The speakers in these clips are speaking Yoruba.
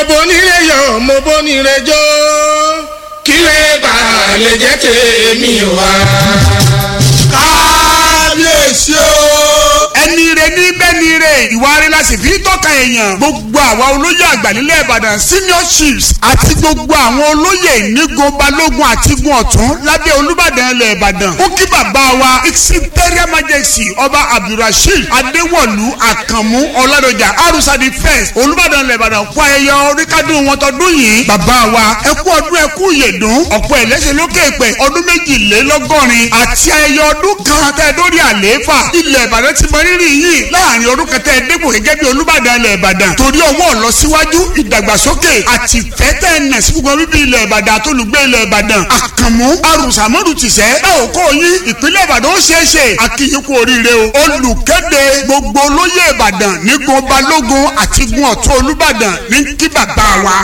bonire yọ̀ mo bonire jó kílẹ̀ bá lè jẹ́ tèmi wá. kábíyèsí o. ẹni rẹ ní bẹ́ni rẹ ìwà rẹ la sì fi tọ́ka èèyàn gbogbo àwa olóyè àgbà nílẹ̀ ìbàdàn senior chiefs àti gbogbo àwọn olóyè nígun balógun àti gun ọ̀tún lábẹ́ olúbàdàn ilẹ̀ ìbàdàn ó kí bàbá wa imperial majesty ọba abdulrasheed adéwọ̀lú àkànmú ọládọjà arúsàdì first olúbàdàn ilẹ̀ ìbàdàn kó ayẹyẹ oríkádùn wọn tọdún yìí bàbá wa ẹ kú ọdún ẹ kú ìyèdún ọ̀pọ̀ ẹ̀lẹ́sẹ̀ lókè pẹ̀ ọdún méjìlélọ́gọ́rin àti ayẹyẹ ọdún kan tẹ́ dórí àlééfà ilẹ̀ ìbàdàn ti mọ rírì yìí láàrin ọdún kẹtẹ ẹ̀ẹ́dẹ́gbò gẹ́gẹ́ bí olúbàdàn ilẹ̀ ìbàdàn torí ọwọ́ ọ̀lọ́síwájú ìdàgbàsókè àti fẹ́tẹ̀ ẹ̀nà sí gbogbo bíbí ilẹ̀ ìbàdàn àtolùgbé ilẹ̀ ìbàdàn àkànmú arùsàmọ́dù tìṣẹ́ ẹ ò kó yín ìpínlẹ̀ ìbàdàn ó ṣeé ṣe àkìyìn kú oríire o olùkéde gbogbo olóyè ìbàdàn nígun balógun àti gun ọ̀tún olúbàdàn ní kí bàbá wa.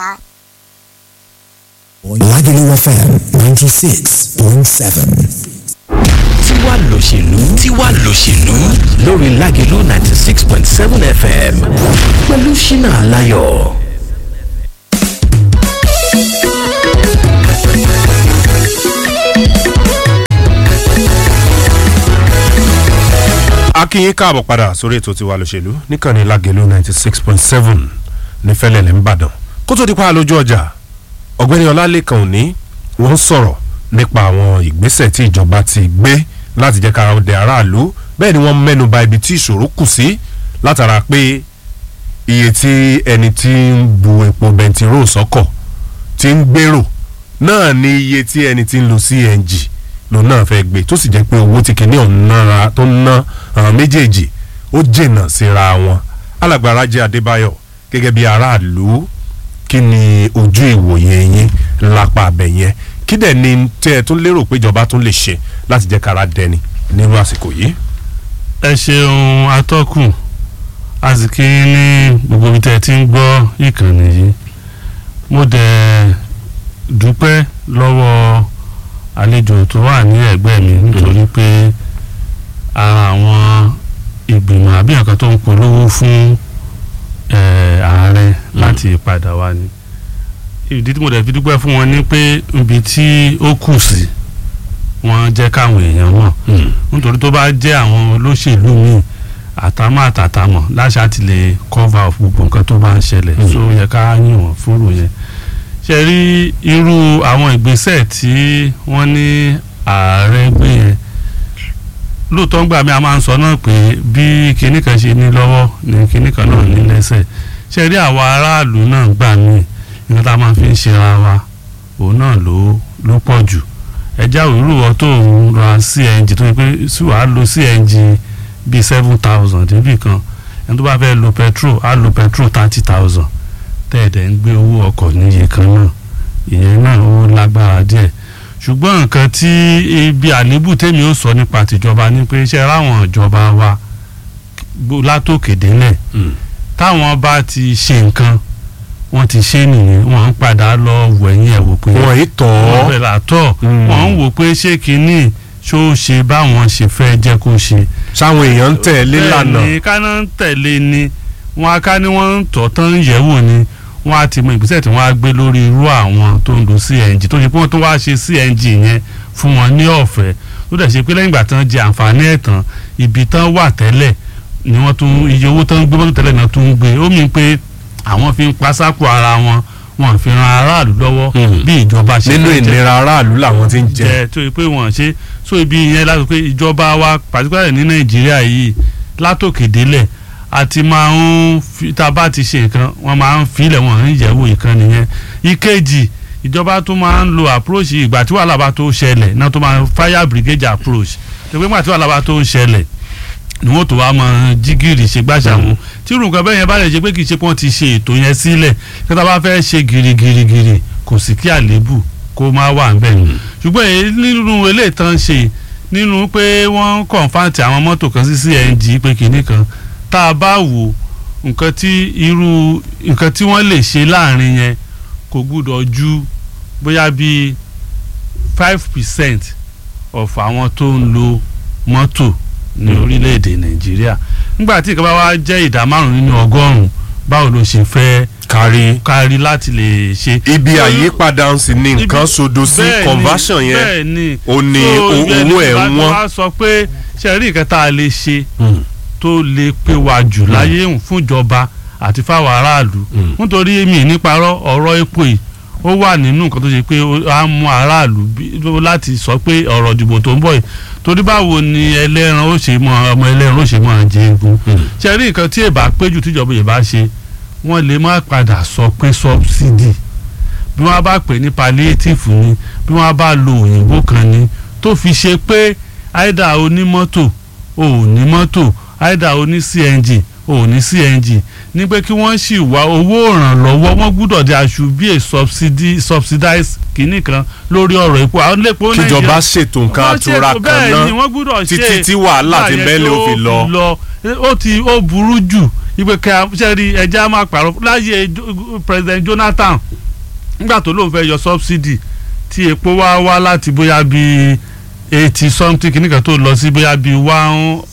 Lagelu FM 96.7. tiwa lòṣèlú tiwa lòṣèlú lórí Lágelú ninety six point seven fm pẹ̀lú ṣínà aláyọ̀. akínyín káàbọ̀ padà sórí ètò tiwa lòṣèlú níkànnì Lágelú ninety six point seven ní fẹ́lẹ́lẹ̀ ńbàdàn kó tó di pa lójú ọjà ọ̀gbẹ́ni ọlálẹ́kan òní wọ́n sọ̀rọ̀ nípa àwọn ìgbésẹ̀ tí ìjọba ti gbé láti jẹ́ kára ọdẹ aráàlú bẹ́ẹ̀ ni wọ́n mẹ́nu bà ibi tí ìṣòro kù sí látara pé iye tí ẹni tí ń bu epo bẹntiró sọ́kọ̀ ti ń gbèrò náà ni iye tí ẹni tí ń lo CNG lòun náà fẹ́ gbé tó sì jẹ́ pé owó tí kìíní ọ̀hún nára tó ń ná àwọn méjèèjì ó jìnnà síra wọn alàgbàrá jẹ́ Adébáyọ̀ gẹ́gẹ́ bí aráàlú kí ni ojú ìwòye yín lápá abẹ yẹn kí dẹ̀ ni tẹ́ ẹ tún lérò pé ìjọba tún lè ṣe láti jẹ́ kára dẹni nírú àsìkò yìí. ẹ ṣeun atọ́kùn àsìkí ní gbogbo ibi tẹ́ ẹ ti ń gbọ́ ìkànnì yìí mo dẹ̀ dúpẹ́ lọ́wọ́ àlejò tó wà ní ẹ̀gbẹ́ mi nítorí pé ara àwọn ìgbìmọ̀ àbí nǹkan tó ń polówó fún ààrẹ láti padà wá ni ìdí tí mo dẹ̀ fi dúpẹ́ fún wọn ni pé ibi tí ó kù sí wọ́n jẹ́ káwọn èèyàn mọ̀ nítorí tó bá jẹ́ àwọn olóṣèlú míì àtàmọ́ àtàtàmọ̀ láṣà ti lè cover of gbogbo nǹkan tó bá ń ṣẹlẹ̀ so yẹ ká yìn wọ́n fúnrò yẹn ṣe rí irú àwọn ìgbésẹ̀ tí wọ́n ní ààrẹ gbé yẹn lóòótọ́ ń gbà mí a máa ń sọ náà pé bí kinní kan ṣe ní lọ́wọ́ ni kinní kan náà ní lẹ́sẹ̀ ṣe rí àwa aráàlú náà gbà mí nǹkan tá a máa fi ń ṣera wa òun náà ló ló pọ̀ jù ẹja òwúrò tó ń ra CNG tó yẹ pé sí wàá lo CNG bíi seven thousand débì kan ẹni tó bá fẹ́ lo petrol á lo petrol thirty thousand tẹ́ẹ̀dẹ̀ ń gbé owó ọkọ̀ níye kan náà ìyẹn náà ó lágbára díẹ̀ ṣùgbọ́n nǹkan tí ibi àlébù tèmi ó sọ nípa tìjọba ni pé iṣẹ́ ráwọn ìjọba wa látòkè délẹ̀ táwọn bá ti ṣe nǹkan wọ́n ti ṣe nìyẹn wọ́n ń padà lọ wẹ̀yìn ẹ̀ wò pé wọ́n yìí tọ̀ ọ́ wọ́n fẹ́ là tọ̀ wọ́n ń wò pé ṣé kínní ṣó ṣe báwọn ṣe fẹ́ jẹ́ kó ṣe. sáwọn èèyàn ń tẹ̀lé lànà bẹ́ẹ̀ ni káná ń tẹ̀lé ni wọ́n á ká ní wọ́n ń tọ̀ tán ń yẹ̀ wò ni wọ́n á ti mọ ìgbésẹ̀ tí wọ́n á gbé lórí irú àwọn tó ń lo CNG tó ṣe pé wọ́n tó wá ṣe CNG yẹn fún wọn ní ọ̀fẹ́ tó dẹ̀ ṣe pé lẹ́yìn ìgbà tán jẹ àǹfààní ẹ̀ tán ibi tán wà tẹ́lẹ̀ ni wọ́n tún iye owó tán gbé mọ́tò tẹ́lẹ̀ náà tún ń gbé ó mì pé àwọn fi ń pasápò ara wọn wọn fi ran aráàlú lọ́wọ́ bí ìjọba ṣe nínú fẹ́ jẹ́ ìnira aráàlú làwọn ti ń jẹ jẹ tó yẹ pé wọ́n ṣe so ibi yẹn láti pé ìjọba wa pàtíkàlẹ̀ ní nàìjíríà yìí látòkè délẹ̀ àti máa ń fi tá a bá ti ṣe nǹkan wọ́n máa ń filẹ̀ wọ́n ń yẹ̀wò nǹkan nìyẹn ìkejì ìjọba tó máa ń lo approach ìgbà tí wàhálà bá tó ṣẹlẹ̀ náà tó máa ń fire brigade approach tó pé ìgbà tí wàhálà bá tó ṣẹlẹ̀ ni wọ́n tó wá mọ jígìrì ṣe gbàṣàmù tí irú nǹkan bẹ́ẹ̀ yẹn bá lè ṣe pé kì í ṣe pé wọ́n ti ṣe ètò yẹn sílẹ̀ kí wọ́n bá fẹ́ ṣe gírígírígírí kò sí kí àléébù kó má wà ń bẹ̀. ṣùgbọ́n èyí nínú eléyìí tán ṣe nínú pé wọ́n kọ̀ǹfàǹtì àwọn mọ́tò kan sí CNG pé kinní kan tá a bá wò nǹkan tí irú nǹkan tí wọ́n lè ṣe láàrin yẹn kò gbúdọ̀ ju bóyá bíi five percent of àwọn tó ń lo mọ́tò ní orílẹ̀-èdè nàìjíríà nígbà tí ìkàbá wa jẹ́ ìdá márùn-ún nínú ọgọ́rùn-ún báwo ló ṣe fẹ́ kárí kárí láti lè ṣe. ibi So, àyípadà ń sì ní ibi- nǹkan sodo sí bẹ́ẹ̀ ni, conversion yẹn bẹ́ẹ̀ ni. ó ní So, o- ibẹ̀ ni owó ẹ̀ bàbá wọ́n. wa sọ pé ṣe rí nǹkan tá a lè ṣe Mm. tó lè pé wa jù láyé ń fún ìjọba àti fáwọn aráàlú Mm. nítorí mi níparọ́ ọ̀rọ̀ epo yìí ó wà nínú nǹkan tó ṣe pé ó á mú aráàlú bí- láti sọ pé ọ̀rọ̀ ìdìbò tó ń bọ̀ yìí torí báwo ni ẹlẹ́ran ó ṣe mọ ọmọ ẹlẹ́ran ó ṣe mọ jẹ egun ṣe rí nǹkan tí èbá péjú tíjọba yìí bá ṣe wọ́n lè má padà sọ pé subsidy bí wọ́n bá pè ní palliative ni bí wọ́n bá lo òyìnbó kan ni tó fi ṣe pé àìdá onímọ́tò ò ní mọ́tò àìdá oní cng ò ní cng ní pé kí wọ́n sì wá owó ìrànlọ́wọ́ wọ́n gbúdọ̀ di aṣù bí a subsidy subsidize kìíní kan lórí ọ̀rọ̀ epo àwọn lépo kíjọba ṣètò nǹkan wọ́n ṣe àtura kò kan bẹ́ẹ̀ ni náà wọ́n gbúdọ̀ ṣe títí tí wàhálà ti láyé bẹ́ẹ̀ lè tó ó fi lọ. ó ti ó burú jù ìpè ká sẹ́rí ẹja máa pààrọ̀ láyé Jo- president Jonathan nígbà tó lóun fẹ́ yọ subsidy tí epo wá wá láti bóyá bíi eighty something kìíní tó lọ sí bóyá bíi one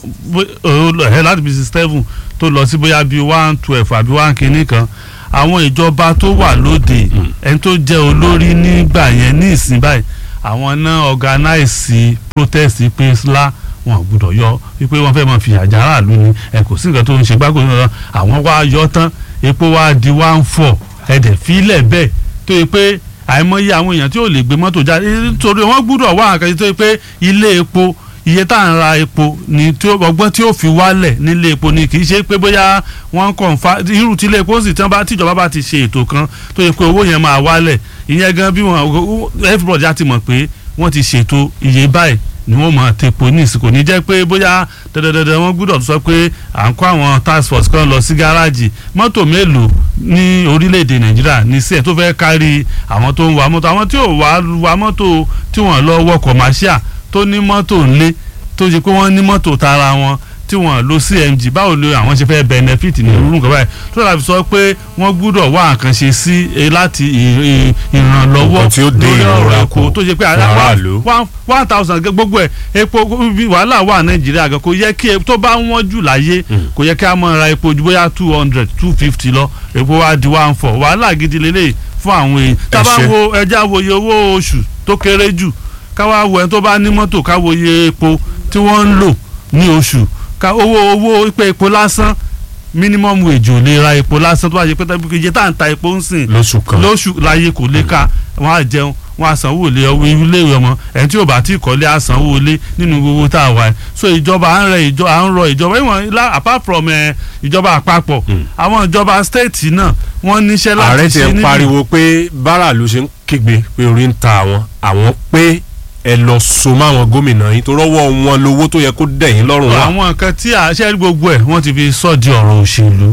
ẹ̀ láti bíi sixty seven tó lọ sí bóyá bíi one twelve àbí one kìíní kan àwọn ìjọba tó wà lóde ẹni tó jẹ́ olórí nígbà yẹn ní ìsìn báyìí àwọn náà organize protest pé SLA wọn ò gbúdọ̀ yọ wípé wọ́n fẹ́ máa fi àjà aráàlú ni ẹ kò sí nǹkan tó ń ṣe gbáko ní ọ̀rọ̀ àwọn wá yọ tán epo wá di one four ẹ̀dẹ̀ fílẹ̀ bẹ́ẹ̀ tó yẹ pé àìmọye àwọn èèyàn tí ò lè gbé mọ́tò jáde nítorí wọ́n gbúdọ̀ wá àkàtì tó yẹ pé ilé epo iye tá à ń ra epo ni tí ó ọgbọ́n tí ó fi wálẹ̀ nílé epo ni kì í ṣe pé bóyá wọ́n kàn fa irú tí ilé epo sì tán bá tíjọba bá ti ṣe ètò kan tó yẹ pé owó yẹn máa wálẹ̀ ìyẹn gan bí wọn everybody á ti mọ̀ pé wọ́n ti ṣètò iye báyìí ni wọ́n máa tepo ní ìsìnkú ní jẹ́ pé bóyá dandandandan wọ́n gbúdọ̀ sọ pé à ń kó àwọn task force kan lọ sí gáràjì mọ́tò mélòó ní orílẹ̀-èdè nàìjíríà ní sí ẹ̀ tó fẹ́ kárí àwọn tó ń wa mọ́tò àwọn tí ò wá wa mọ́tò tí wọ́n lọ wọ commercial tó ní mọ́tò ńlé tó ṣe pé wọ́n ní mọ́tò tara wọn tí wọ́n lo cmg báwo ni àwọn ṣe fẹ́ benefit ní irú nǹkan báyìí tó dàbí sọ pé wọ́n gbúdọ̀ wá nǹkan ṣe sí eh, láti ì- ì- ìrànlọ́wọ́ Nǹkan tí ó dé lórí ọ̀rọ̀ ìrora epo kù tó ṣe pé fún aráàlú. one one thousand gbogbo ẹ̀ epo bí wàhálà wà nàìjíríà gan kò yẹ kí epo tó bá wọ́n jù láyé kò yẹ kí a máa ra epo ju bóyá two hundred two fifty lọ epo wa di one four wàhálà gidi lélẹ̀ fún àwọn èèyàn tá a bá ṣé. wo ẹja wo iye owó oṣù tó kéré jù ká wá wo ẹni tó bá ní mọ́tò ká wo iye epo tí wọ́n ń lò ní oṣù ká owó owó pé epo lásán minimum wage ò lè ra epo lásán tó bá yẹ pé tẹ́bí iye tá à ń ta epo ń sìn lóṣù kan lóṣù láyé kò lè ka wọn á jẹun wọn á sanwó ilé ọwọ́ ilé ìwé ọmọ ẹni tí ò bá tí ì kọ́lé á sanwó ilé nínú gbogbo tá a wà ẹ́ so ìjọba à ń rẹ ìjọ à ń rọ ìjọba ìwọ̀n la apart from ẹ ìjọba àpapọ̀ àwọn ìjọba state náà wọ́n níṣẹ́ láti ààrẹ ti ṣe ń níbi- pariwo pé bárà ló ṣe ń kígbe pé orí ń ta àwọn àwọn pé ẹ lọ so mọ́ àwọn gómìnà yìí tó rọ́wọ́ wọn lówó tó yẹ kó dẹ̀yìn lọ́rùn wá. àwọn nǹkan tí àṣẹ gbogbo ẹ̀ wọ́n ti fi sọ di ọ̀rọ̀ òṣèlú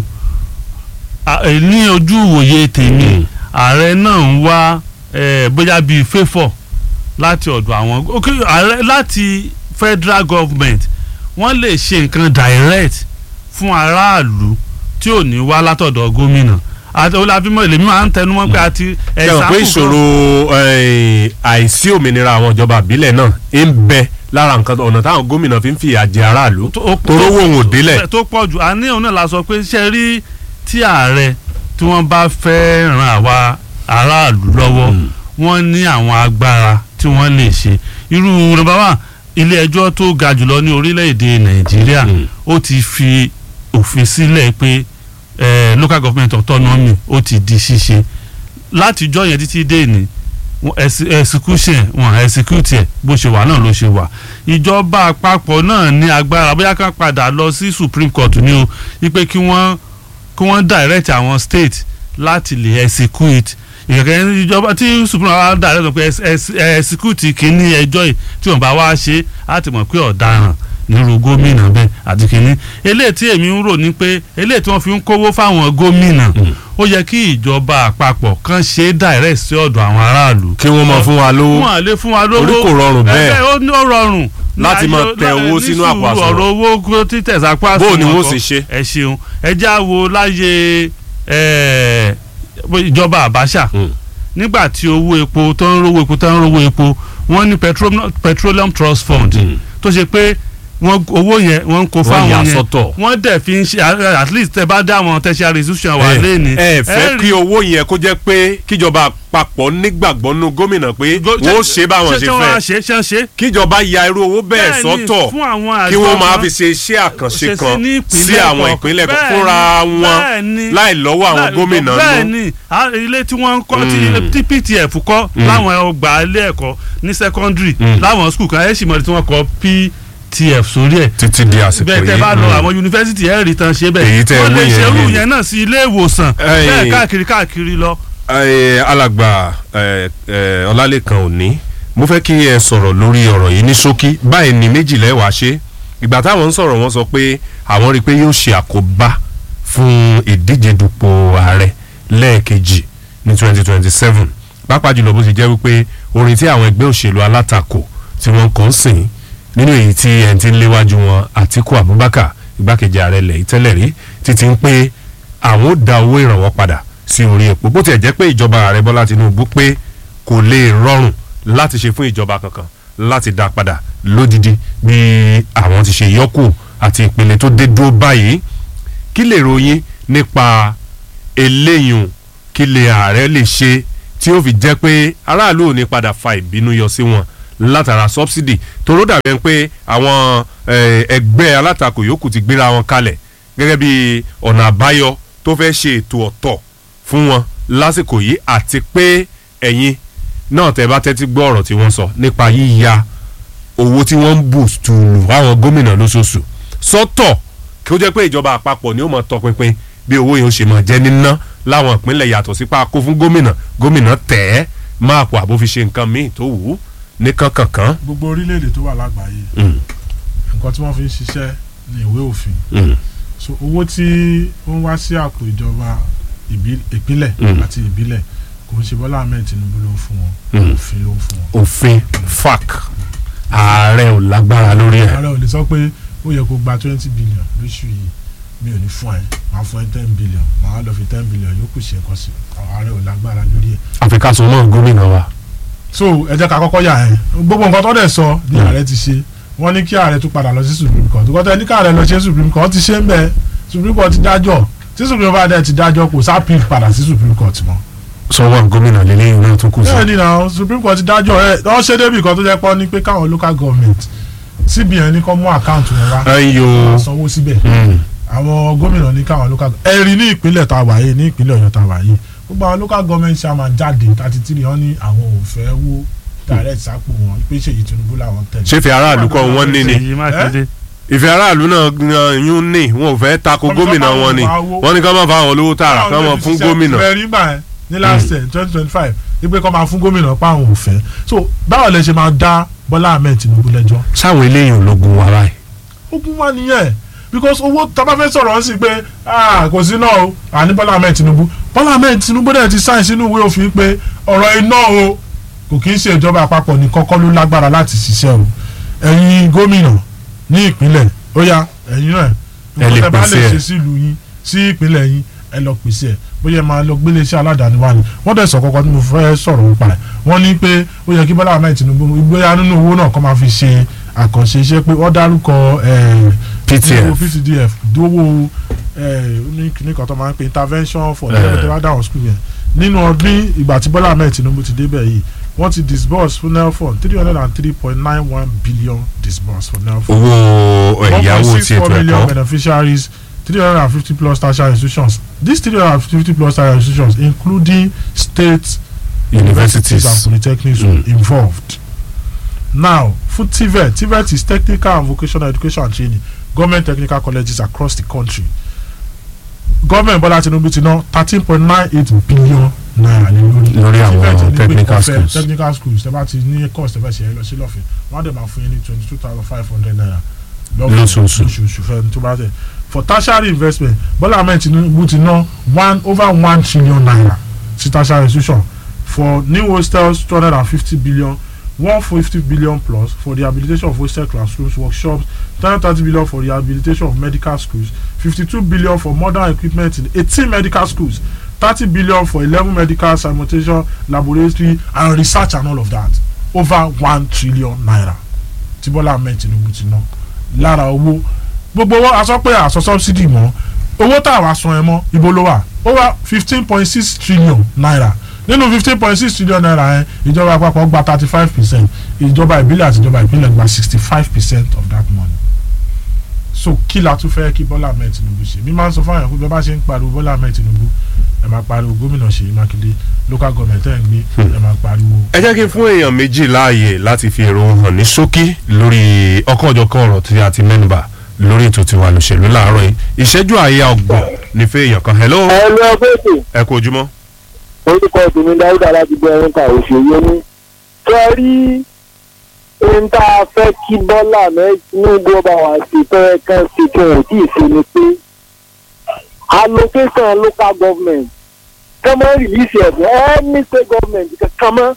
À, ẹ, ní ojú ìwòye tèmi ààrẹ náà ń wá eh, bóyá bíi favour láti ọ̀dọ̀ àwọn ok ààrẹ láti federal government wọ́n lè ṣe nǹkan direct fún aráàlú tí ò ní wá látọ̀dọ̀ gómìnà àti olùfimọ́ èlèmí máa ń tẹnumọ́ pé àti ṣe mọ̀ pé ìṣòro eh, àìsí òmìnira àwọn ìjọba àbílẹ̀ náà ń bẹ lára nǹkan ọ̀nà táwọn gómìnà fi ń fìyà jẹ aráàlú torówó òun ò délẹ̀. tó pọ̀ jù àní òun náà la sọ pé ṣe rí tí ààrẹ tí wọ́n bá fẹ́ ran àwa aráàlú lọ́wọ́ wọ́n ní àwọn agbára tí wọ́n lè ṣe irú nọ́mbà wà ilé ẹjọ́ tó ga jùlọ ní orílẹ̀-èdè nàìjíríà ó ti fi òfin sílẹ̀ pé eh, local government autonomy ó ti di ṣíṣe látijọ́ yẹn títí dé ní wọ́n ẹsi- execution wọn execute ẹ̀ bó ṣe wà náà ló ṣe wà ìjọba àpapọ̀ náà ní agbára bóyá ká padà lọ sí supreme court ní o wípé kí wọ́n kí wọ́n direct àwọn state láti lè execute ìkẹ̀kẹ́ ìjọba tí supreme court direct wọn pé ex- ex- execute kínní ẹjọ́ yìí tí wọ́n bá wá ṣe á ti mọ̀ pé ọ̀daràn nírú gómìnà bẹ́ẹ̀ àti kínní eléyìí tí èmi ń rò ní pé eléyìí tí wọ́n fi ń kówó fáwọn gómìnà ó yẹ kí ìjọba àpapọ̀ kan ṣe é direct sí ọ̀dọ̀ àwọn aráàlú kí wọ́n máa fún wa lówó wọn à lè fún wa lówó Orí kò rọrùn bẹ́ẹ̀. ẹ ó ní ó rọrùn Láti máa tẹ owó sínú àpò àsùnwọ̀n. ọ̀rọ̀ owó kó títẹ̀ sápò àsùnwọ̀n Bó o ni wọ́n kan. sì ṣe? ẹ ṣeun ẹ já wo láyé ẹ, ìjọba Abacha Mm. nígbà tí owó epo tó ń rówó epo tó ń rówó epo wọ́n ní petroleum, petroleum trust fund Mm. tó ṣe pé wọ́n owó yẹn wọ́n ń kó Wọ́n fáwọn yà yẹn sọ́tọ̀. wọ́n dẹ̀ fi ń ṣe at least tẹ bá dá àwọn tertiary institution wà ẹ lẹ́ni. ẹ fẹ́ kí owó yẹn kó jẹ́ pé kíjọba àpapọ̀ nígbàgbọ́ nínú gómìnà pé wọ́n ó ṣe báwọn ṣe ṣé wọ́n á fẹ́ ṣe ṣé ń ṣe. kíjọba ya irú owó bẹ́ẹ̀ Bẹ́ẹ̀ni, sọ́tọ̀ fún àwọn àjọ kí wọ́n máa kan. fi ṣe iṣẹ́ àkànṣe ṣe sí kan ní sí ìpínlẹ̀ àwọn kọ̀ọ̀kan. ìpínlẹ̀ kan Bẹ́ẹ̀ni, fúnra wọn bẹ́ẹ̀ni. láì lọ́wọ́ àwọn Láì- gómìnà nù. bẹ́ẹ̀ni a- ilé tí wọ́n ń kọ́ tí- tí ptf kọ́ láwọn ọgbà ilé ẹ̀kọ́ ní secondary láwọn school kan ẹ̀ sì mọ̀ tí wọ́n kọ́ ptf sórí ẹ̀ títí di àsìkò bẹ́ẹ̀ tẹ́ yìí bá lọ mm. àwọn yunifásitì ẹ̀ rí tán ṣe bẹ́ẹ̀ Èyí tẹ́ wọ́n lè wí yẹn ṣerú ni. yẹn náà sí ilé ìwòsàn Ẹ̀yìn. bẹ́ẹ̀ káàkiri káàkiri lọ. Ẹ, alàgbà ẹ, ẹ, ọlálẹ́kan òní mo fẹ́ kí ẹ sọ̀rọ̀ lórí ọ̀rọ̀ yìí ní ṣókí báyìí ní méjìlá ẹ̀ wá ṣe ìgbà táwọn ń sọ̀rọ̀ wọ́n sọ pé àwọn rí i pé yóò ṣe àkóbá fún ìdíje dupò ààrẹ lẹ́ẹ̀kejì ní 2027 pàápàá jùlọ bó ṣe jẹ́ wípé orin tí àwọn ẹgbẹ́ òṣèlú alátakò tí wọ́n kàn ń sìn nínú èyí tí ẹni tí ń léwájú wọn Àtíkù Abubakar igbákejì ààrẹ ilẹ̀ yìí tẹ́lẹ̀ rí títí ń pé àwọn ó da owó ìrànwọ́ padà sí orí epo bó tiẹ̀ jẹ́ pé ìjọba ààrẹ Bọ́lá Tinubu pé kò lè rọrùn láti ṣe fún ìjọba kankan láti dá padà lódidi bí àwọn ti ṣe yọkù àti ìpele tó dé dúró báyìí kí lè ròyìn nípa eléyùn kí lè ààrẹ lè ṣe tí ó fi jẹ́ pé aráàlú ò ní padà fa ìbínú yọ sí wọn látara subsidy toró dàbí ẹni pé àwọn eh, ẹgbẹ́ alátakò yòókù ti gbéra wọn kalẹ̀ gẹ́gẹ́ bí ọ̀nà àbáyọ tó fẹ́ ṣe ètò ọ̀tọ̀ fún wọn lásìkò yìí àti pé ẹ̀yin náà tẹ́ bá tẹ́tí gbọ́ ọ̀rọ̀ tí wọ́n sọ nípa yíya owó tí wọ́n ń bù tùlù fáwọn gómìnà lóṣooṣù sọ́tọ̀ kí ó jẹ́ pé ìjọba àpapọ̀ ni ó mọ̀ tọpinpin bí owó yẹn ó ṣe mọ̀ jẹ́ níná láwọn ìpínlẹ̀ yàtọ̀ sí pa kó fún gómìnà gómìnà tẹ̀ ẹ́ máàpù àbó fi ṣe nǹkan míì tó wù ú ní kankankan. gbogbo orílẹ̀-èdè tó wà lágbàáyé Mm, nǹkan tí wọ́n fi ń ṣiṣẹ́ ní ìwé òfin mm, so owó tí ó ń wá sí àpò ìjọba ìbí- ìpínlẹ̀ Mm. àti ìbílẹ̀ kò ń ṣe Bọ́lá Ahmed Tinubu ló ń fún wọn Mm. òfin ló ń fún wọn. òfin fac ààrẹ ò lágbára lórí ẹ̀. ààrẹ ò lè sọ pé ó yẹ kó gba twenty billion lóṣù yìí mi ò ní fún ẹ màá fún ẹ ten billion màá lọ fi ten billion yòókù ṣe nǹkan sí ààrẹ ò lágbára lórí ẹ. àfikà sọ mọ́ gómìnà wa. so ẹ jẹ́ ká kọ́kọ́ yà ẹ́ gbogbo nǹkan tó dẹ̀ sọ ni Mm. ààrẹ ti ṣe wọ́n ní kí ààrẹ tún padà lọ sí supreme court kọ́tà ẹni ká ààrẹ lọ ṣe supreme court ti ṣe ń bẹ supreme court ti dájọ́ tí supreme court dẹ̀ ti dájọ́ kò sá appeal padà sí supreme court mọ́. sọ́wọ́n gómìnà lélẹ́yìn náà tó kù sí. bẹ́ẹ̀ ni na supreme court ti dájọ́ ẹ wọ́n ṣe débi kan tó jẹ́ pọ́ ní pé káwọn local government cbn ní kó mú àkáǹtì wọn wá ayo sanwó síbẹ̀ mm, àwọn gómìnà ní káwọn local ẹ̀rí ní ìpínlẹ̀ tá a wà yìí ní ìpínlẹ̀ ọ̀yọ́ tá a wà yìí gbogbo àwọn local government chairman jáde thirty three wọn ní àwọn ò fẹ́ wó direct sápò wọn pé ṣèyí tinubu làwọn tẹ̀lé. ṣé fi aráàlú kọ́ wọ́n ní ni Ṣèyí Mákindé ìfẹ́ aráàlú náà gan yún ní wọn ò fẹ́ tako Wọ́n ní gómìnà ká máa wọn ni fa owó. wọ́n ní ká máa fa àwọn olówó tààrà ká máa fún gómìnà. bẹ́ẹ̀ nígbà yẹn ní last year twenty twenty five wípé kọ́ máa fún gómìnà pa àwọn ò fẹ́ so báwo lẹ ṣe máa dá bọ́lá ahmed tinubu lẹ́jọ́ sáwọn eléyìí ológun wa báyìí. ogun wa nìyẹn because owó tábà fẹ́ sọ̀rọ̀ sí pé ah, kò sí náà o àní bọ́lá ahmed tinubu bọ́lá ahmed tinubu dẹ̀ ti sáìn sínú ìwé òfin pé ọ̀rọ̀ iná o kò kí ń ṣe ìjọba àpapọ̀ ní kọ́kọ́ ló lágbára láti ṣiṣẹ́ o ẹ̀yin gómìnà ní ìpínlẹ̀ ó yá ẹ̀yin náà Ẹ lè nǹkan tẹ́ bá pèsè lè ẹ̀. ṣe sílùú yín sí ìpínlẹ̀ yín ẹ lọ pèsè ẹ̀ bóyá ẹ máa lọ gbélé iṣẹ́ aládàáni wá ni wọ́n dẹ̀ sọ kọ́kọ́ tí mo fẹ́ sọ̀rọ̀ nípa ẹ̀ wọ́n ní pé ó yẹ kí Bọ́lá Ahmed Tinubu bóyá nínú owó náà kọ́ máa fi ṣe àkànṣe iṣẹ́ pé wọ́n dárúkọ ẹ̀, PTF. owó PTDF dówó ẹ̀, ní kíní kan tó máa ń pè intervention for Eh. the level down school yẹn nínú ọdún ìgbà tí Bọ́lá Ahmed Tinubu ti débẹ̀ yìí wọ́n ti disburse fún nelfon three hundred and three point nine one billion disburse for nelfon owó ẹ̀yáwó ti 1.64 ètò million ẹ̀kọ́ beneficiaries 350 plus tertiary institutions these 350 plus tertiary institutions including state universities. and polytechnics Mm. involved now for TVET TVET is technical and vocational education and training government technical colleges across the country government Bọ́lá Tinubu ti ná thirteen point nine eight billion naira ní lórí Lórí àwọn TVET ní pé technical ọ̀fẹ́ schools. technical schools tẹ́ bá ti ní course tẹ́ fẹ́ ṣe é lọ sí lọ́fẹ̀ẹ́ wọ́n á dẹ̀ máa fún yín ní twenty two thousand five hundred naira Lóṣooṣù. lóṣooṣù fẹ́ tó bá tẹ̀ for tertiary investment Bọ́lá Ahmed Tinubu ti ná one over one trillion naira sí tertiary institution for new hostels two hundred and fifty billion one fifty billion plus for the rehabilitation of hostel classrooms workshops two hundred thirty billion for rehabilitation of medical schools fifty-two billion for modern equipment in eighteen medical schools thirty billion for eleven medical simultation laboratory and research and all of that over one trillion naira tí Bọ́lá Ahmed Tinubu ti ná lára owó gbogbo owó aṣọ pé àṣọ subsidy mọ́ owó tá a wá san ẹ mọ́ ibo ló wà ó wà fifteen point six trillion naira nínú fifteen point six trillion naira yẹn ìjọba àpapọ̀ gba thirty five percent ìjọba ìbílẹ̀ àti ìjọba ìpínlẹ̀ gba sixty five percent of that money so kí la tún fẹ́ kí Bọ́lá Ahmed Tinubu ṣe mi máa ń sọ fún àwọn ẹ̀kú bí wọ́n bá ṣe ń pariwo Bọ́lá Ahmed Tinubu ẹ máa pariwo gómìnà Ṣèyí Mákindé local government ẹ̀ ń gbé ẹ máa pariwo. ẹ jẹ́ kí n fún èèyàn méjì láàyè láti fi èrò hàn ní ṣókí lórí ọ̀kanòjọ̀kan ọ̀rọ̀ tí a ti mẹ́nubà lórí ètò tiwa lòṣèlú láàárọ̀ yìí ìṣẹ́jú àyà ọgbọ̀n ní fẹ́ èèyàn kan hello ẹ lọ fèsì ẹ kú ojúmọ́. orúkọ tèmi dáúdà láti gbé ẹrin ká òṣèré ní. kẹ rí ohun tá a fẹ́ kí bọ́lá Tinubu ọba wa sí fẹ́rẹ́ kan sí kí wọ́n tí ì ṣe ni pé allocation local government kọ́mọ́ rìlíìsì ẹ̀bùn any state government kankan mọ́.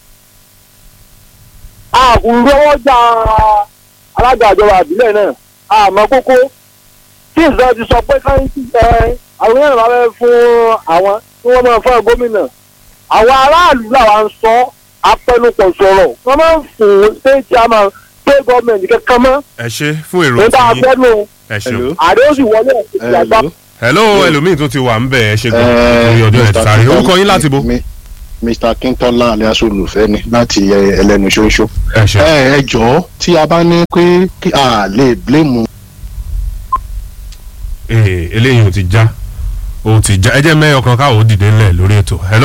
àbúrò ọjà alága ìjọba àbílẹ̀ náà àmọ́ kókó tí ìjọba ti sọ pé káyọ̀tì ẹ àwọn èèyàn bá fẹ́ fún àwọn tí wọ́n máa fún gómìnà àwọn aráàlú làwa ń sọ apẹnupọ̀ sọ̀rọ̀ wọ́n máa ń fún state chairman state government kankan mọ́ ẹ ṣe fún èrò nígbà tí abẹ́nu ẹ ṣeun. ààrẹ ó sì wọlé ẹ̀sìn àgbà. hello ẹlòmíì tó ti wà ń bẹ̀ ẹ ṣe gan Eh, lórí ọjọ́ ẹ̀ ti Mr. sáré Kintola- orúkọ yín láti bo. Mi- Mr. Kintola alias olùfẹ́ ni láti eh, ẹlẹ́nu ṣoṣo. ẹ ṣe ẹ ẹ jọ̀ọ́ tí a bá ní pé kí a lè blame ee eléyìí ò ti já ò ti já ẹ jẹ́ mẹ́yọ̀ kan káwọ́ dìde ńlẹ̀ lórí ètò hello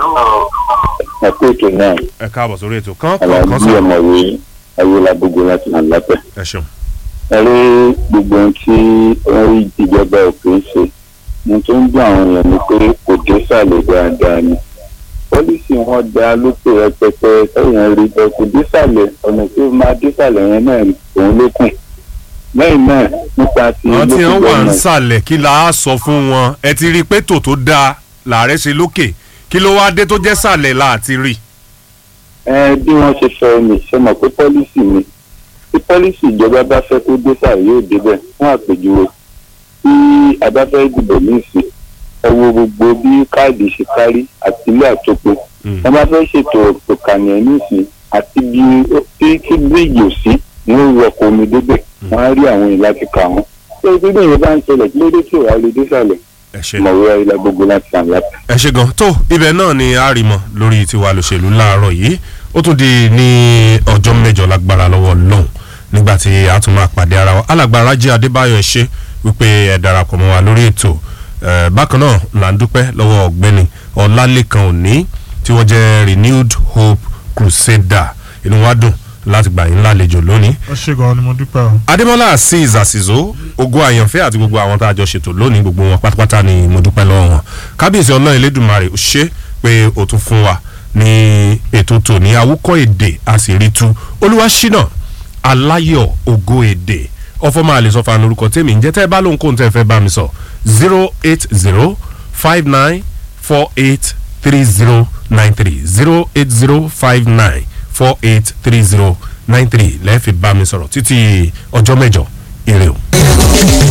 ẹ kú ètò náà ẹ káàbọ̀ sórí ètò kán kán kán aláàbí sọ ọmọwé ayélujágbogbo láti hàn lápẹ. ẹ ṣeun. ẹ rí gbogbo ohun tí wọ́n rí ìjọba òkè ń ṣe ohun tó ń dún àwọn èèyàn ni pé kò dé sàlẹ̀ dáadáa ni pọ́lísì wọn dá lókè rẹpẹtẹ sẹ́yìn rí bẹ́ẹ̀ kò dé sàlẹ̀ ọ̀nà tí ó máa dé sàlẹ̀ yẹn náà òun ló kùn lẹ́yìn náà nípa ti àwọn tí wọ́n wà ń government, sàlẹ̀ kí la á sọ fún wọn ẹ ti rí i pé tò tó dáa làárẹ̀ ṣe lókè kí ló wáá dé tó jẹ́ sàlẹ̀ là á ti rí. ẹ bí wọ́n ṣe sọ ni ṣe mọ̀ pé pọ́lísì ni tí pọ́lísì ìjọba bá fẹ́ kó dé sàlẹ̀ yóò débẹ̀ fún àpèjúwe tí a bá fẹ́ dìbò ní ìsìn ẹ wo gbogbo bí káàdì ṣe kárí àti ilé àtòpọ̀ Mm. ẹ bá fẹ́ ṣètò ìkànnì ní ìsìn àti bí tí kí bíríìjì ò sí wọ́n wọ ọkọ̀ omi débẹ̀ wọ́n á rí àwọn èèyàn láti kà wọ́n ṣé ibi bí ìyẹn bá ń ṣẹlẹ̀ kí ló dé tí ò wá lè dé sàlẹ̀ ẹ ṣe mọ̀wé ayélujára gbogbo láti sàn láti. ẹ ṣe gan tó ibẹ̀ náà ni a rí mọ́ lórí tiwa lòṣèlú láàárọ̀ yìí ó tún di ní ọjọ́ mẹ́jọ lágbára lọ́wọ́ lọ́hùn nígbà tí a tún máa pàdé ara wa alàgbà Rájí Adébáyọ̀ ẹ ṣé wípé ẹ darapọ̀ mọ́ wa lórí ètò Eh, bákan náà là ń dúpẹ́ lọ́wọ́ ọ̀gbẹ́ni Ọlálékan Òní tí wọ́n jẹ́ Renewed Hope Crusader inú wa dùn láti gbà yín lálejò lónìí ẹ ṣe gan ni mo dúpẹ́ o. adémọlá azeez àsìzó ogun àyànfẹ́ àti gbogbo àwọn tá a jọ ṣètò lónìí gbogbo wọn pátápátá ni mo dúpẹ́ lọ́wọ́ wọn kábíyèsí ọlọ́run elédùnmarè ó ṣe pé ó tún fún wa ní ètò tòní awúkọ́ èdè àsìrìtú olúwaṣínà aláyọ̀ ògo èdè ọfọmọ àlesọfà lórúkọ tèmi ń jẹ́ tẹ́ ẹ bá lóhùn kóhùn tẹ́ ẹ fẹ́ bá mi sọ zero eight zero five nine four eight three zero nine three zero eight zero five nine four eight three zero nine three lẹ́ẹ̀fì bá mi sọ̀rọ̀ títí ọjọ́ mẹ́jọ ire o.